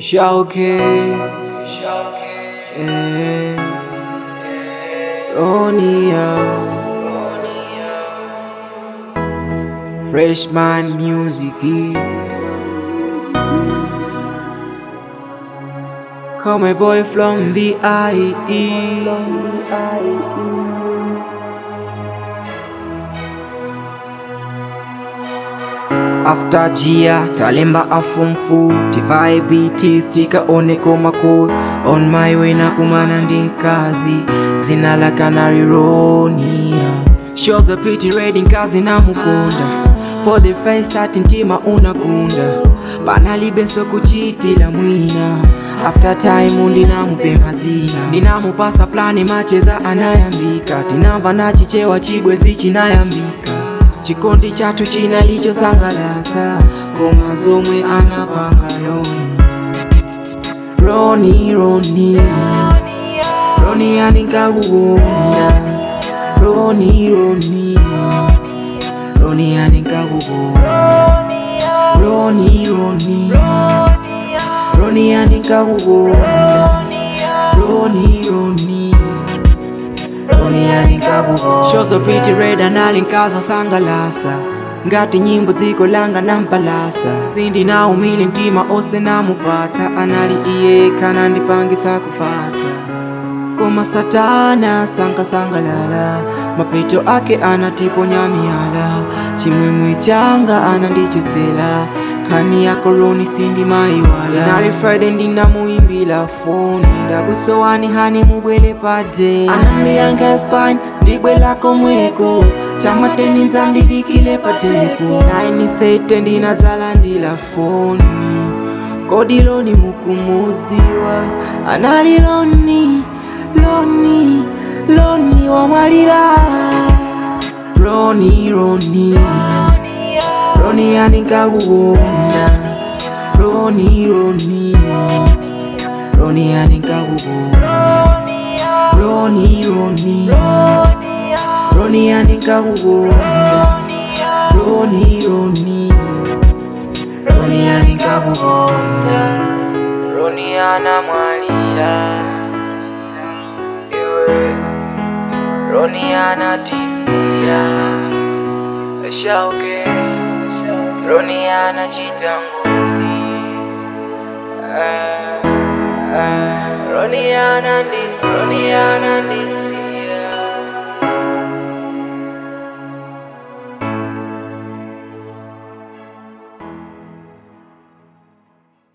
Shauke eh, Ronia Freshman Music Call my boy from the IE After Gia, talemba afumfu Tivai biti stika one koma cool On my way na kumana ndi kazi Zina la Canary Ronia Shows a pretty red nkazi na mukunda For the face ati ntima unagunda Banalibeso kuchitila mwina After time ndinamupemba zina Ndinamupasa plani macheza anayambika Tinamva nachichewa chibwe zichinayambika chikondi chathu chinalichosangalasa ngoma zomwe anapanga yoni roni roni roni aninkakukonda roni roni roni aninkakukonda roni roni roni aninkakukonda roni roni Shows so pretty red analinkaza sangalasa ngati nyimbo dziko langa nampalasa sindi naumile mtima ose namupatsa anali iye kana ndipangitsa kufatsa koma satana sankasangalala mapeto ake anatiponya miyala chimwemwe changa anandichotsera khani ya koloni sindi mayiwala nali friday ndinamuimbila foni ndakusowani hani mubwele pade anandiyanga spine ndibwela komweko chamateni nzandidikile patepo naini fete ndinadzalandila foni kodi loni mukumudziwa anali loni loni loni wamwalira roni roni roni aninkakukonda roni roni roni aninkakukonda roni roni roni aninkakukonda roni roni roni aninkakukonda roni anamwalira iwe roni anatifia shauke roni anachita ngoni Ah, ah, roni anandi roni anandi